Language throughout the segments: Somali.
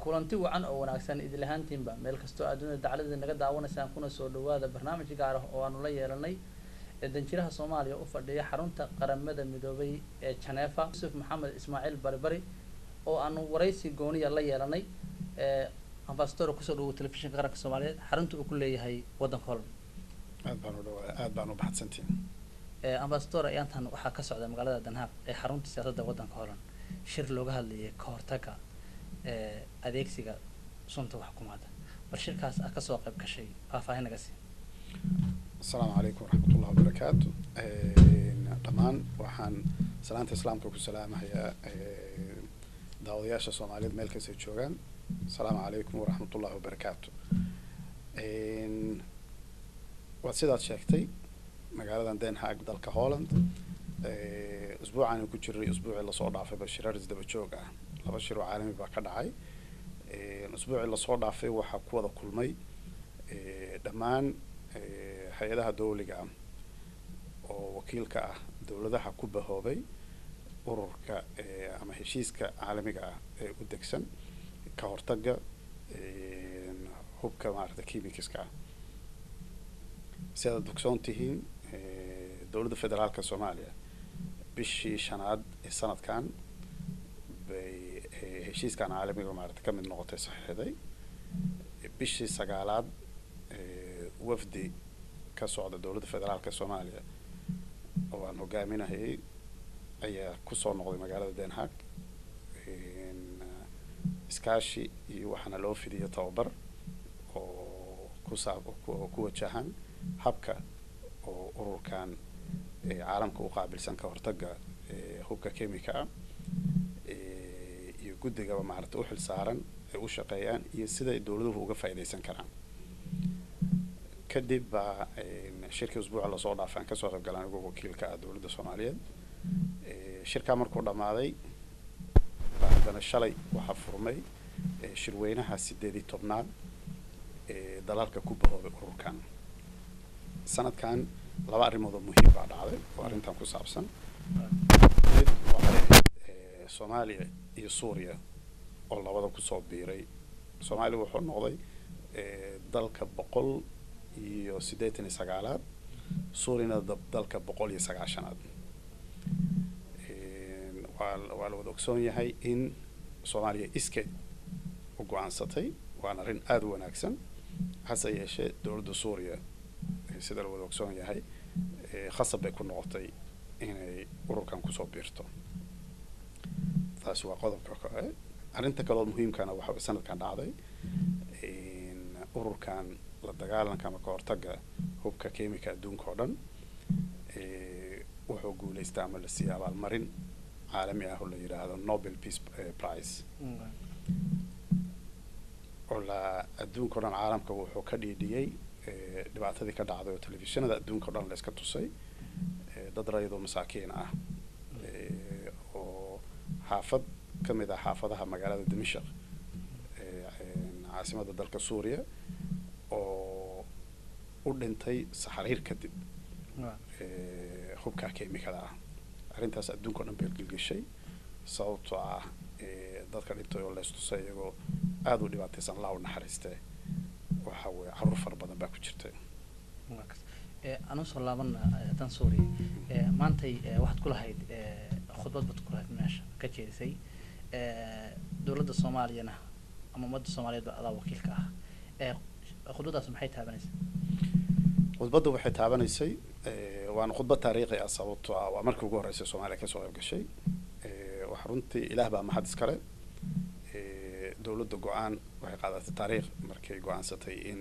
kulanti wacan oo wanaagsan idil ahaantiinba meel kastoo adduunyada dacladii naga daawanaysaan kuna soo dhawaada barnaamij gaar ah oo aanu la yeelanay ee danjiraha soomaaliya u fadhiya xarunta qaramada midoobay ee janeefa yusuf maxamed ismaaciil baribari oo aanu waraysi gooniya la yeelanay ee ambasador kusoo dhawow telefishinka qaranka soomaaliyeed xarunta uu ku leeyahay waddanka holland aad baan u dhawaa aad baan u baxadsantiin ee ambasador ayaantan waxaa ka socda magaalada danhaaq ee xarunta siyaasadda waddanka holland shir looga hadlayay ka hortagga ee adeegsiga sunta waxkumaada bal shirkaas ah kasoo qayb gashay faahfaahin naga sii asalaamu calaykum waraxmatullah wabarakaatu dhammaan waxaan salaanta islaamka ku salaamahayaa daawadayaasha soomaaliyeed meel kastay joogaan asalaamu calaykum waraxmatullahi wabarakaatu waad sidaad sheegtay magaaladan den haag dalka holland usbuucaanu ku jiray usbuucii lasoo dhaafayba shirar isdaba joog ah laba shir oo caalami baa ka dhacay usbuucii lasoo dhaafay waxaa ku wada kulmay dhammaan hay-adaha dawliga ah oo wakiilka ah dowladaha ku bahoobay ururka ama heshiiska caalamiga ah ee u degsan ka hortagga hubka maarata chemicska ah si aad ogsoon tihiin dowladda federaalka soomaaliya bishii shanaad ee sanadkan bay heshiiskan caalamiga maarata ka mid noqotay saxiixday bishii sagaalaad wafdi ka socda dowladda federaalka soomaaliya oo aan hogaaminahayay ayaa kusoo noqday magaalada den haag iskaashi iyo waxaana loo fidiyo tababar oo kusaab oo ku wajahan habka oo ururkan caalamka u qaabilsan ka hortagga hubka chemica ah iyo guddigaba maarata u xil saaran ay u shaqeeyaan iyo siday dowladuhu uga faa'iidaysan karaan kadib baa shirkii usbuuca lasoo dhaafay aan kasoo qayb galan anigoo wakiilka ah dowladda soomaaliyeed shirkaa markuu dhammaaday baa haddana shalay waxaa furmay shirweynaha sideed iyo tobnaad ee dalalka ku bahoobay ururkan sanadkan laba arrimood oo muhiim baa dhacday oo arrintan ku saabsan mid waxay ahayd soomaaliya iyo suuriya oo labada kusoo biiray soomaaliya wuxuu noqday dalka boqol iyo siddeetan iyo sagaalaad suuriyana dalka boqol iyo sagaashanaad waa waa la wada ogsoon yahay in soomaaliya iskeed u go-aansatay waana arrin aada u wanaagsan hase yeeshee dowladda suuriya sida la wada ogsoon yahay khasab bay ku noqotay inay ururkan kusoo biirto taasi waa qodobka kore arrinta kaleoo muhiimkana waxa sanadkan dhacday ururkan la dagaalanka ama ka hortagga hubka chemica adduunka oo dhan wuxuu guulaystaa ama la siiyey abaalmarin caalami ah oo la yidhaahdo nobel peace prize oo la adduunka o dhan caalamka wuxuu ka dhiidhiyey dhibaatadii ka dhacday oo telefishinada adduunka o dhan la iska tusay dad rayadoo masaakiin ah oo xaafad ka mid ah xaafadaha magaalada dimashaq caasimadda dalka suuriya oo u dhintay saxariir kadib hubka chemicada ah arrintaas adduunka o dhan bay gelgeshay sababtoo ah dadka dhintay oo leystusay iyagoo aada u dhibaataysan laa u naxariistee waxa weye caruur fara badan baa ku jirta anuu soo laabana haddaan suuriya maantay waxaad ku lahayd khudbad baad ku lahayd meesha ka jeedisay dowladda soomaaliyana ama ummadda soomaaliyeed ba adaa wakiilka ah khudbaddaas maxay taabanaysa khudbadda waxay taabanaysay waana khudbad taariikhi ah sababtoo ah waa markii ugu horreysay soomaaliya kasoo qayb gashay waxa runtii ilaah baa mahad iskale dowladda go-aan waxay qaadatay taariikh markay go-aansatay in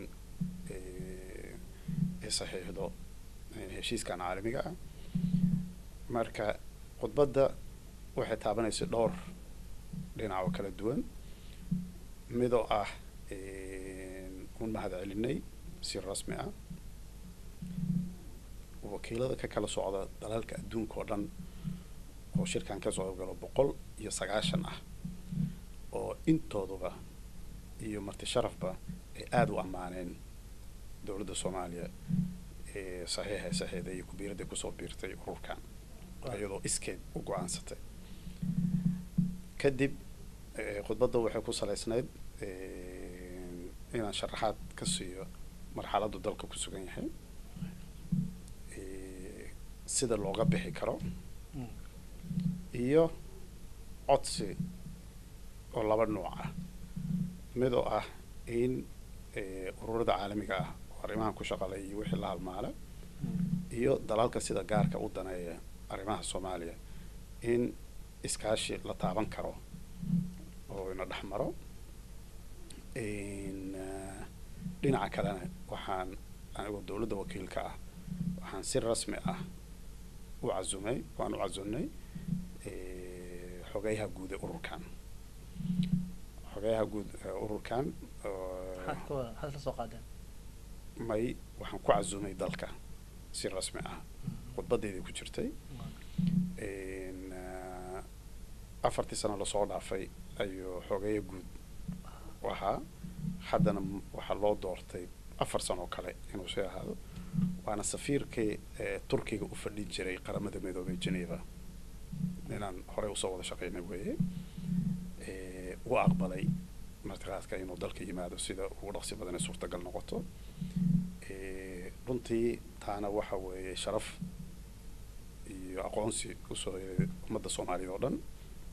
ay saxiixdo heshiiskan caalamiga ah marka khudbadda waxay taabanaysay dhowr dhinac oo kala duwan midoo ah un mahad celinay si rasmi ah wakiilada ka kala socda dalalka adduunka oo dhan oo shirkan kasoo qaybgalo boqol iyo sagaashan ah oo intooduba iyo marti sharafba ay aada u ammaaneen dowladda soomaaliya ee saxiixa saxiixda iyo kubiiradda kusoo biirtay ururkan iyadoo iskeed u go-aansatay kadib khudbadda waxay ku salaysnayd inaan sharaxaad ka siiyo marxaladdu dalka ku sugan yahay sida looga bixi karo iyo codsi oo laba nuuc ah mid oo ah in ururada caalamiga ah oo arrimahan ku shaqalay iyo wixii la halmaala iyo dalalka sida gaarka u daneeya arrimaha soomaaliya in iskaashi la taaban karo oo ina dhex maro dhinaca kalena waxaan anigoo dowladda wakiilka ah waxaan si rasmi ah u casumay waan u casunnay xogeyaha guud ee ururkan xogeyaha guud ee ururkan maxaad la soo qaadeen may waxaan ku casumay dalka si rasmi ah khudbadeedii ku jirtay afartii sano lasoo dhaafay ayuu xogeeya guud ahaa haddana waxaa loo doortay afar sanoo kale inuu sii ahaado waana safiirkii turkiga u fadhin jiray qaramada midoobay geneva inaan horey usoo wada shaqeynay weeye u aqbalay martiqaadka inuu dalka yimaado sida ugu dhaqsi badan ee suurtagal noqoto runtii taana waxa weeye sharaf iyo aqoonsi usoo yeeday ummadda soomaaliyeed oo dhan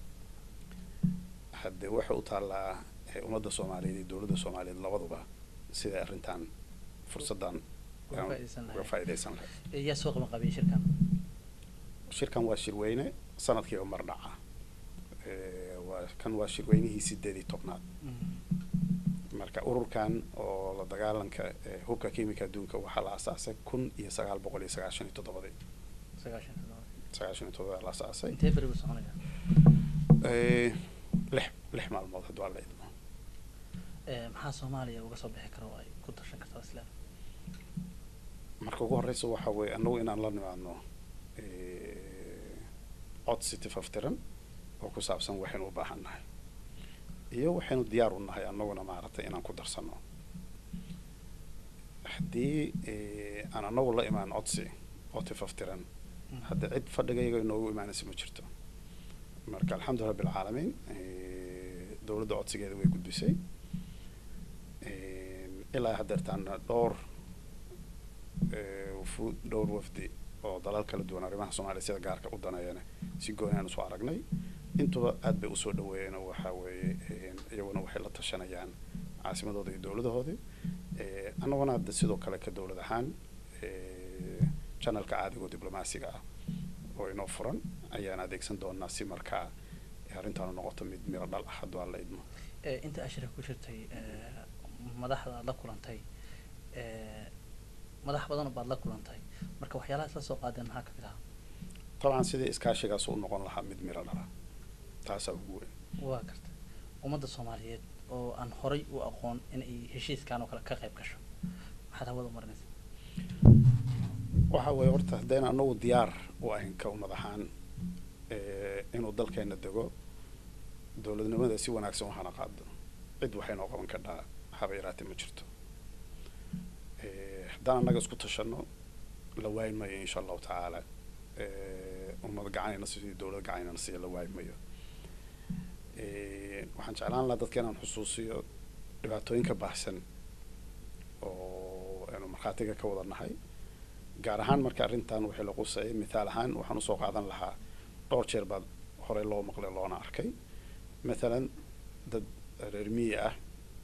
haddee waxay u taallaa ummadda soomaaliyeed iyo dowladda soomaaliyeed labaduba siday arrintan fursaddan uga faa'iidaysan lahayd yaa soo qaban qabiyay shirkan shirkan waa shirweyne sanadkiiba mar dhaca waa kan waa shirweynihii sideed iyo tobnaad marka ururkan oo la dagaalanka hubka kiimika adduunka waxaa la asaasay kun iyo sagaal boqol iyo sagaashan iyo toddobadii sagaashan sagaashan iyo toddobada la asaasay intee beri buu soconaya lix lix maalmood hadduu alla idmo maxaa soomaaliya uga soo bixi kara oo ay ku tashan kartaa isla marka ugu horeysa waxa weeye annagu inaan la nimaadno cod si tifaftiran oo ku saabsan waxaynu u baahan nahay iyo waxaynu diyaar u nahay annaguna maaragtay inaan ku darsano haddii aan annagu la imaan codsi oo tifaftiran hadda cid fadhigayga inoogu imaanaysa ma jirto marka alxamdulillah bilcaalamiin dowladda codsigeeda way gudbisay ilaa haddeertaana dhowr wufuud dhowr wafdi oo dalal kala duwan arrimaha soomaaliya sida gaarka u daneeyana si gooni aan usoo aragnay intuba aad bay usoo dhaweeyeen oo waxaa weeye iyaguna waxay la tashanayaan caasimadooda iyo dowladahoodii annaguna hadda sidoo kale ka dowlad ahaan janalka caadiga oo diblomaasiga ah oo inoo furan ayaan adeegsan doonaa si markaa arrintaanu noqoto mid miro dhal ah hadduu aan la idmo inta ashira ku jirtay madaxda aad la kulantay madax badan baad la kulantay marka waxyaalahaas la soo qaadeen maxaa kamid ahaa dabcan sidii iskaashigaas u noqon lahaa mid miro dhala taasaa ugu weyn waa garta ummadda soomaaliyeed oo aan horay u aqoon in ay heshiiskan oo kale ka qayb gasho maxaad hawada u marinaysa waxa weeye horta haddayna anagu diyaar u ahayn ka ummad ahaan inuu dalkeena dego dowladnimada si wanaagsan u hana qaado cid waxaynoo qaban kadhaa haba yaraatee ma jirto haddaan annaga isku tashano la waayi mayo insha allahu tacaala ummad gacanayna sidii dowlad gacanayna siiya la waayi mayo waxaan jeclaan lahaa dadka inaan xusuusiyo dhibaatooyinka baahsan oo aynu markhaatiga ka wada nahay gaar ahaan marka arrintan waxay la qusayay mithaal ahaan waxaan usoo qaadan lahaa dhowr jeer baad horey loo maqlay loona arkay mathalan dad reer miyi ah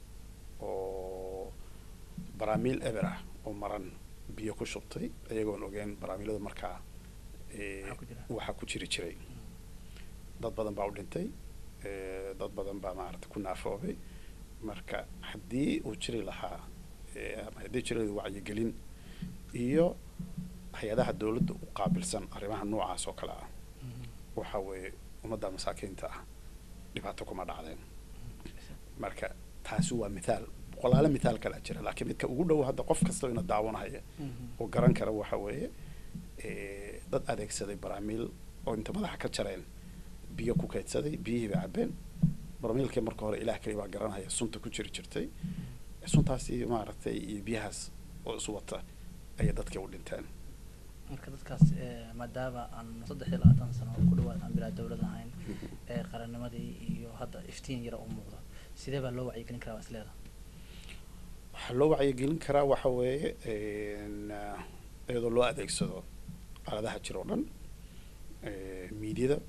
oo baraamiil eber ah oo maran biyo ku shubtay iyagoon ogeyn baraamiilada markaa waxaa ku jiri jiray dad badan baa u dhintay dad badan baa maarata ku naafoobay marka haddii uu jiri lahaa ama haddii jiri wacyigelin iyo hay-adaha dowladda u qaabilsan arrimaha noocaas oo kale ah waxa weeye ummadda masaakiinta ah dhibaato kuma dhacdeen marka taasi waa mithaal boqolaalo mithaal kalea jira laakiin midka ugu dhow hadda qof kasta ina daawanahaya oo garan kara waxa weeye dad adeegsaday baraamiil oo inta madaxa ka jareen biyo ku kaydsaday biyihii bay cabbeen baramiilkii marka hore ilaah keli baa garanhaya sunta ku jiri jirtay suntaasi maaragtay iyo biyahaas oo isu wata ayay dadkii u dhinteen marka dadkaas eh, maadaama aan saddex iyo labaatan sano ku dhawaad aan bilaa dowlad ahayn ee qarannimadii iyo hadda iftiin yara u muuqdo sidee baa loo wacyigelin karaa waa isleeda waxaa loo wacyigelin karaa waxa weeye n iyadoo loo adeegsado aaladaha jira oo dhan miidyada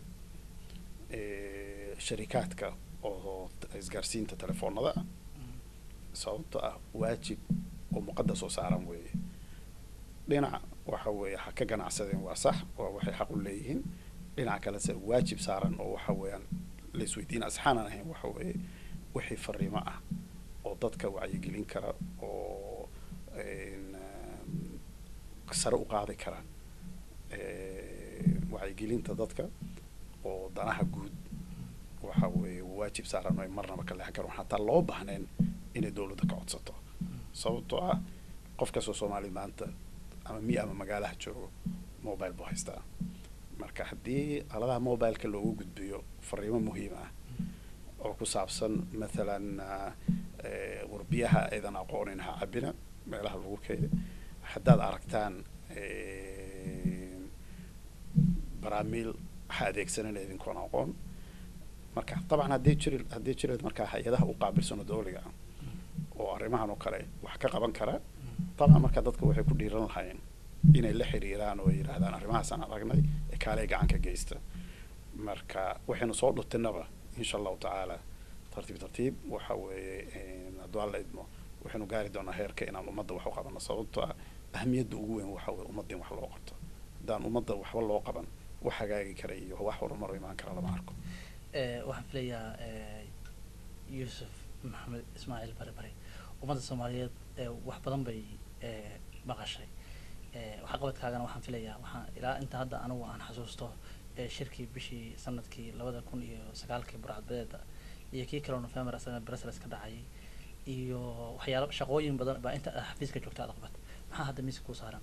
sharikaadka oo t- isgaarsiinta telefoonada ah sababto ah waajib oo muqadas oo saaran weeye dhinac waxa weeye ha ka ganacsadeen waa sax waa waxay xaq u leeyihiin dhinaca kalese waajib saaran oo waxa weeyaan la isweydiin asxaanan ahayn waxa weeye wixii fariimo ah oo dadka wacyigelin kara oo n sare u qaadi kara wacyigelinta dadka oo danaha guud waxa weeye waajib saaran oo ay marnaba ka leexan karo xataa loo baahneen inay dowladda ka codsato sababtoo ah qof kastoo soomaali maanta ama mi ama magaalaha joogo mobile buu haystaa marka haddii aladaha mobileka loogu gudbiyo fariimo muhiim ah oo ku saabsan mathalan ah, eh, warbiyaha aydan aqoonin ha cabina meelaha lagu keeda haddaad aragtaan eh, baraamiil ha adeegsanina idinkoon aqoon marka dabcan haddii jiri haddii jireed markaa hay-adaha u qaabilsano dowliga ah oo arrimahan oo kale wax ka qaban kara dabcan marka dadka waxay ku dhiiran lahaayeen inay la xiriiraan oo ay yidhaahdaan arrimahaasaan aragnay ee kaalay gacan ka geysta marka waxaynu soo dhutinaba insha allahu tacaala tartiib tartiib waxa weeye hadduu alla idmo waxaynu gaari doonaa heerka inaan ummadda wax u qabano sababtoo ah ahamiyadda ugu weyn waxa weye ummadda in wax loo qabto haddaan ummadda waxba loo qaban wax hagaagi kara iyo wax horumar imaan kara lama arko Eh, waxaan filayaa eh, yuusuf maxamed ismaaciil bare bare ummadda soomaaliyeed eh, wax badan bay eh, maqashay Eh, waxqabadkaagana waxaan filayaa waxaan ilaa inta hadda anigu aan xasuusto eh, shirkii bishii sanadkii labada kun iyo sagaalkii burcadbadeeda iyo kii kaleo november asagana brussels ka dhacayay iyo waxyaalo shaqooyin badan baa inta aad xafiiska joogta aad qabad maxaa hadda miiska kuu saaran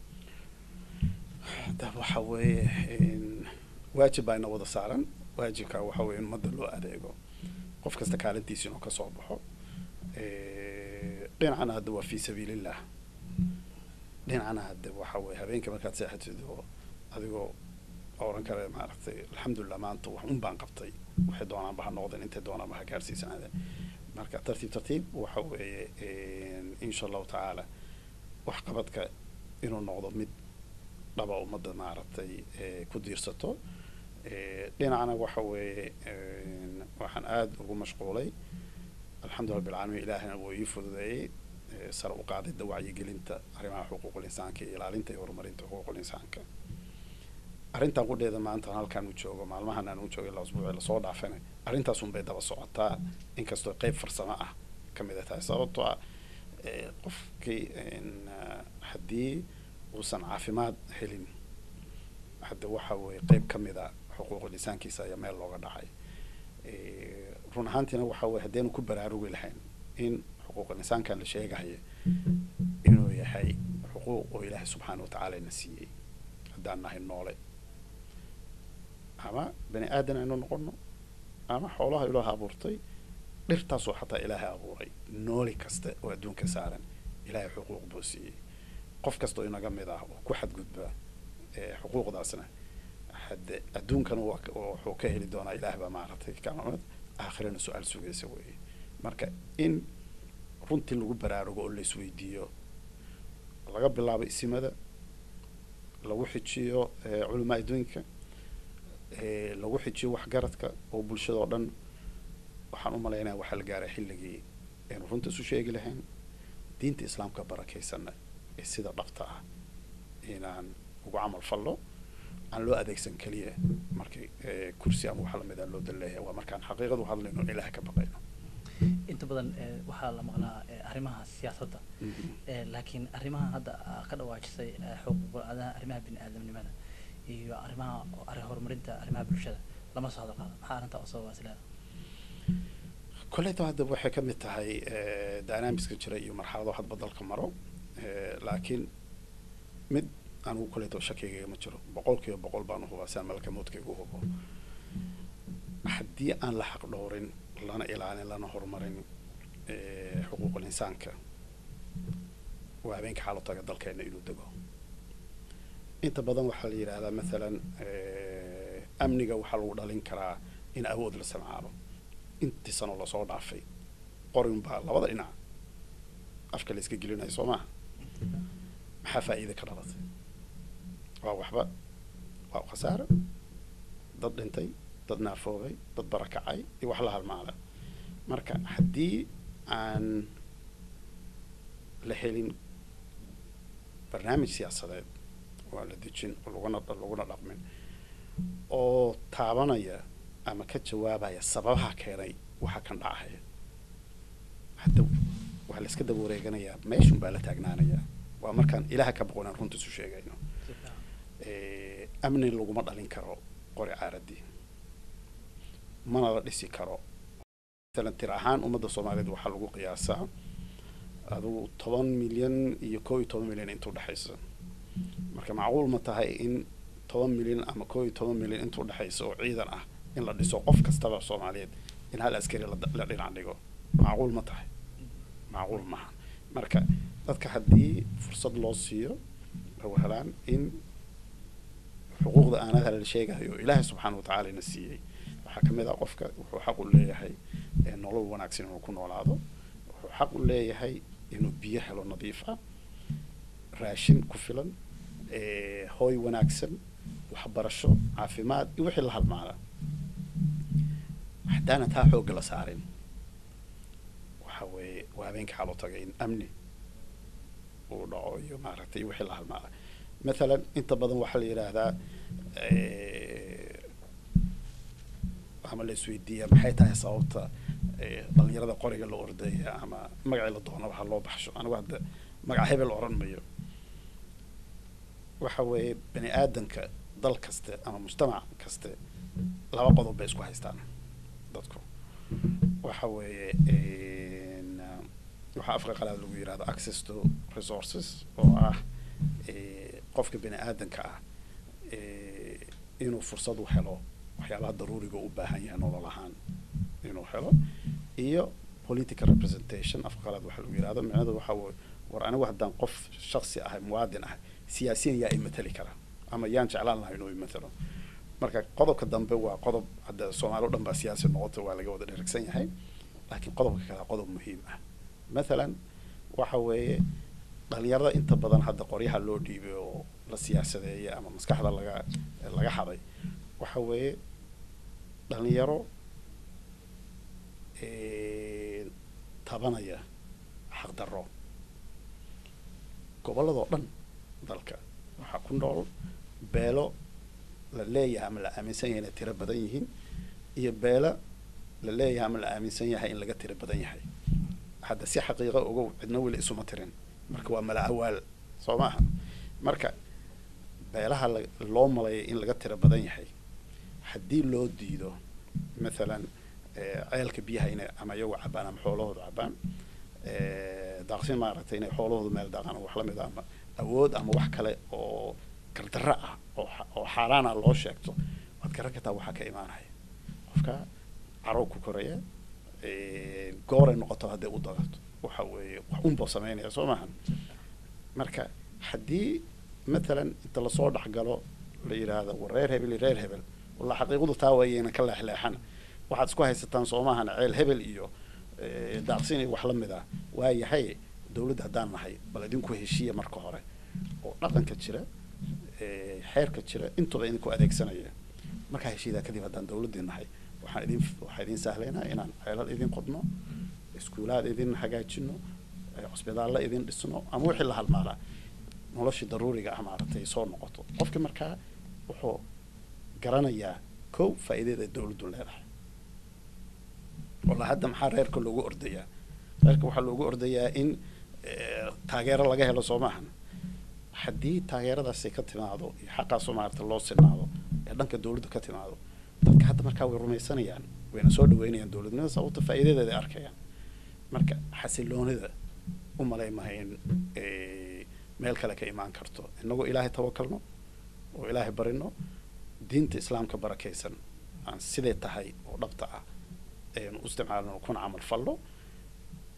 da waxa weeye n waajib baa ina wada saaran waajibka waxa weeye in ummadda loo adeego qof kasta kaalintiisa inuu kasoo baxo dhinacana hadda waa fi sabiilillah dhinacana hadda waxa weeye habeenka markaad seexatid oo adigoo oran kale maaragtay alxamdulilah maanta wax un baan qabtay waxay doonaanba ha noqdeen intay doonaanba ha gaarsiisanaadeen marka tartiib tartiib waxa weeye insha allahu tacaala waxqabadka inuu noqdo mid dhaba ummadda maaragtay ku diirsato dhinacna waxa weeye waxaan aada ugu mashquulay alxamdulillah bilcaalamiin ilaahina wuu ii fududeeyey sare u qaadida wacyigelinta arrimaha xuquuqul insaanka iyo ilaalinta iyo horumarinta xuquuqul insaanka arrintan qudheeda maanta halkaan u joogo maalmahan aan u joogay la usbuuci lasoo dhaafana arrintaasun bay daba socotaa inkastoo qeyb farsamo ah ka mid a tahay sababtoo ah qofkii haddii uusan caafimaad helin hadda waxa weeye qeyb ka mid a xuquuqul insaankiisa ayaa meel looga dhacay run ahaantiina waxa weye haddaynu ku baraarugi lahayn in xuquuqul insaankan la sheegahaya inuu yahay xuquuq oo ilaahay subxaana watacaala ina siiyey haddaan nahay noole ama bani aadan aynu noqono ama xoolaha ilaaha abuurtay dhirtaasoo xataa ilaahay abuuray nooli kasta oo adduunka saaran ilaahay xuquuq buu siiyey qof kastoo inaga mid ah oo ku xadgudba xuquuqdaasna hadde adduunkana wuxuu ka heli doonaa ilaah baa maaragtay kamamad aakhirana su-aal sugaysa weeye marka in runtii lagu baraarugo oo la isweydiiyo laga bilaabo isimada lagu xijiyo culamaa adduunka lagu xijiyo waxgaradka oo bulshada oo dhan waxaan u malaynaya waxaa la gaaray xilligii aynu runta isu sheegi lahayn diinta islaamka barakaysanna ee sida dhabta ah inaan ugu camal fallo aan loo adeegsan keliya markii kursi ama wax lamid a loo daleeyahay waa markaan xaqiiqadu hadlayno ilaah ka baqayno inta badan waxaa la maqlaa arrimaha siyaasadda laakiin arrimaha hadda ka dhawaajisay xuquuqul aadaha arrimaha bini aadamnimada iyo arrimaha horumarinta arrimaha bulshada lama soo hadal qaado maxaa arrintaa u sababaa isleeda koleyta hadda waxay ka mid tahay dynamicska jira iyo marxalado hadba dalka maro laakiin mid anigu koleyta shakigayga ma jiro boqol kiiba boqol baan uhubaa siaan malka moodkayga uhubo haddii aan la xaq dhowrin lana ilaalin lana horumarin xuquuqul insaanka waa habeenka xaalo taga dalkeena inuu dego inta badan waxaa la yidhaahdaa mathalan amniga waxaa lagu dhalin karaa in awood la samcaalo intii sano lasoo dhaafay qorin baa labada dhinac afka la iska gelinayo soo maha maxaa faa'iida ka dhalatay waa waxba waa khasaaro dad dhintay dad naafoobay dad barakacay iyo wax la halmaala marka haddii aan la helin barnaamij siyaasadeed oo aan la dejin oo laguna laguna dhaqmin oo taabanaya ama ka jawaabaya sababaha keenay waxa kan dhacaya hadda waxaa la iska daba wareeganayaa meeshun baa la taagnaanayaa waa markaan ilaha ka boqonaan runta isu sheegayno amni laguma dhalin karo qori caaradii mana la dhisi karo masalan tir ahaan ummadda soomaaliyeed waxaa lagu qiyaasaa adugu toban milyan iyo koo iyo toban milyan intuu dhexaysa marka macquul ma tahay in toban milyan ama koo iyo toban milyan intuu dhexaysa oo ciidan ah in la dhiso qof kastaba soomaaliyeed in hal askari la dhinac dhigo macquul ma tahay macquul maha marka dadka haddii fursad loo siiyo lagu helaan in xuquuqda aanaha la sheegayo oo ilaahay subxaana watacaala ina siiyey waxaa kamid ah qofka wuxuu xaq u leeyahay nolol wanaagsan inuu ku noolaado wuxuu xaq u leeyahay inuu biyo helo nadiif ah raashin ku filan hooy wanaagsan waxbarasho caafimaad iyo wixii la halmaala haddaana taa xoogga la saarin waxa weeye waa habeenka xaalo tagay in amni uu dhaco iyo maaragtay wixii la halmaala mathalan inta badan waxaa la yidhaahdaa ama la isweydiiya maxay tahay sababta dhalinyarada qoriga la ordaya ama magacii la doona waxa loo baxsho anigu hadda magaca hebel oran mayo waxa weeye bani aadanka dal kaste ama mujtamac kaste laba qodob bay isku haystaan dadku waxa weeye waxaa afka qalaad lagu yidhahdo access to resources oo ah qofka bani aadanka ah inuu fursad u helo waxyaabaha daruuriga u baahan yahay nolol ahaan inuu helo iyo political representation afka qalaad waxa lagu yidhahdo micnadu waxa weye war anigu haddaan qof shaksi ahay muwaadin ah siyaasiyan yaa imateli kara ama yaan jeclaan lahay inuu imatelo marka qodobka dambe waa qodob hadda soomaali o dhan baa siyaasi noqota waa laga wada dheragsan yahay laakiin qodobka kale qodob muhiim ah mathalan waxa weeye dhalinyarada inta badan hadda qoryaha loo dhiibay oo la siyaasadeeyay ama maskaxda laga laga haday waxa weeye dhalinyaro tabanaya xaqdarro gobolladoo dhan dalka waxaa ku nool beelo la leeyahay ama la aaminsan yahay inay tiro badan yihiin iyo beelo la leeyahay ama la aaminsan yahay in laga tiro badan yahay hadda si xaqiiqa ogow cidna weli isuma tirin marka waa mala awaal soo maaha marka beelaha loo malaya in laga tiro badan yahay haddii loo diido mathalan ceelka biyaha inay ama iyagu cabaan ama xoolahooda cabaan daaqsin maaragtay inay xoolahooda meel daaqaan ama wax lamid a ama awood ama wax kale oo gardarro ah oo oo xaaraana loo sheegto waad garan kartaa waxaa ka imaanaya qofka carow ku koraya gooray noqoto hadday u dagato waxa weeye wax unboo sameynaya soo maaha marka haddii mathalan inta lasoo dhexgalo la yidhaahdo war reer hebel iyo reer hebel walla xaqiiqadu taa waayeyna ka leexleexan waxaad isku haysataan soo maahan ceel hebel iyo daaqsin iyo wax la mid ah waayahay dawladda haddaan nahay bal idinku heshiiya marka hore oo dhaqanka jira xeerka jira intuba idinku adeegsanaya markaa heshiidaa kadib haddaan dawladdii nahay waxaan idin waxaa idin sahlaynaa inaan ceelal idin qodno iskuulaad idin hagaajino cusbitaalla idin dhisno ama wixii la halmaalaa noloshii daruuriga ah maaragtay soo noqoto qofki markaa wuxuu garanayaa kow faa'iidada dawladdu leedahay walla hadda maxaa reerka loogu ordayaa reerka waxaa loogu ordayaa in taageero laga helo soo maahan haddii taageeradaasi ka timaado iyo xaqaasoo maarata loo sinaado ee dhanka dawladda ka timaado dadka hadda markaa way rumaysanayaan wayna soo dhaweynayaan dawladnimada sababta faa'iidadeeda ay arkayaan marka xasiloonida u malay maha in meel kale ka imaan karto inagoo ilaahay tawakalno oo ilaahay barino diinta islaamka barakaysan aan siday tahay oo dhabta ah aynu u isticmaalno kuna camal fallo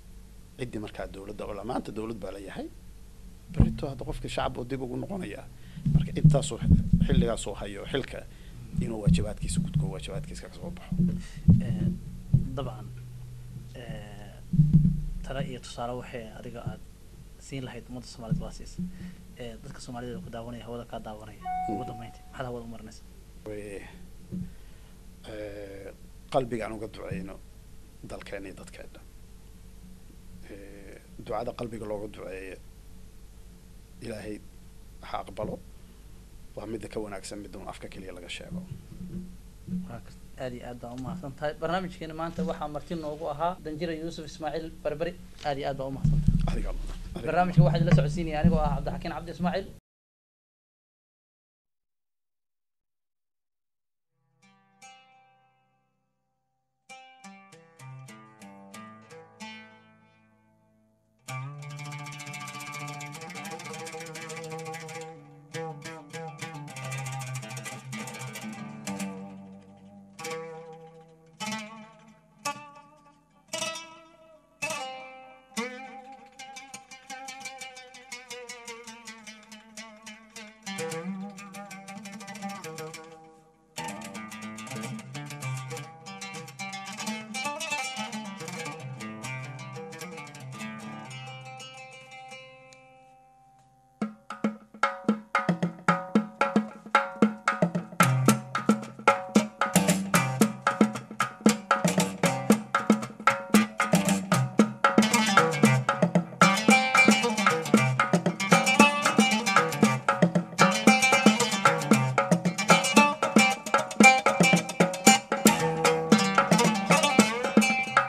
ciddii markaa dawladda oo maanta dawlad baa la yahay berito hadda qofka shacab oo dib ugu noqonaya marka intaasuu xilligaasuu hayo xilka inuu waajibaadkiisa gudko waajibaadkiisa ka soo baxo Eh, dabcan eh, talo iyo tusaale waxay adiga aad siin lahayd ummadda soomaaliyed waa siis Eh, dadka soomaalida ku daawanaya hawada kaa daawanaya ugu dambeynti maxaad hawada u marinaysa Way- eh, qalbiga aan uga duceyno dalkeena iyo dadkeena Eh, ducada qalbiga looga duceeyo ilaahay ha aqbalo waa midda ka wanaagsan midda un afka keliya laga sheego waa kas- aad iyo aad baa umahadsan tahay barnaamijkeena maanta waxaa marti noogu ahaa danjira yuusuf ismaaciil berberi aad iyo aad baa umahadsan tahay adiga adiga- barnaamijka waxaa idinla socodsiinaya anigoo ah cabdixakiin cabdi ismaaciil